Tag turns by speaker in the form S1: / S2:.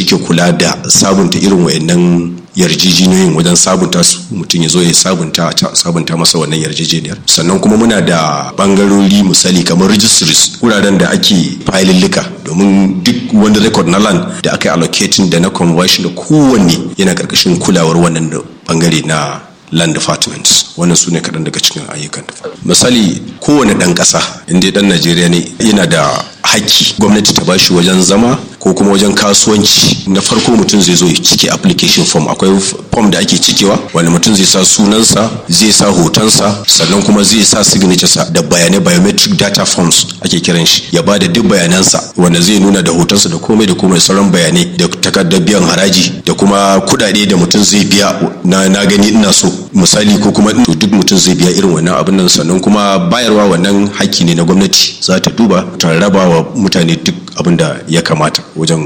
S1: suke kula da sabunta irin wayannan yarjejeniyoyin wajen sabunta su mutum ya zo ya sabunta sabunta masa wannan yarjejeniyar sannan kuma muna da bangarori misali kamar registries wuraren da ake filillika domin duk wani record na land da aka yi allocating da na conversion da kowanne yana karkashin kulawar wannan bangare na land departments wannan su ne kaɗan daga cikin ayyukan misali kowane ɗan ƙasa inda ɗan najeriya ne yana da haƙƙi gwamnati ta bashi wajen zama ko kuma wajen kasuwanci na farko mutum zai zo ya cike application form akwai form da ake cikewa wanda mutum zai sa sunansa zai sa hotonsa sannan kuma zai sa signature da bayanai biometric data forms ake kiran shi ya bada duk bayanansa wanda zai nuna da hotonsa da komai da komai sauran bayanai da takardar biyan haraji da kuma kudade da mutum zai biya na, na gani ina so misali ko kuma duk mutum zai biya irin wannan abin nan sannan kuma bayarwa wannan haƙƙi ne na gwamnati za ta duba ta raba wa mutane duk abin da ya kamata wajen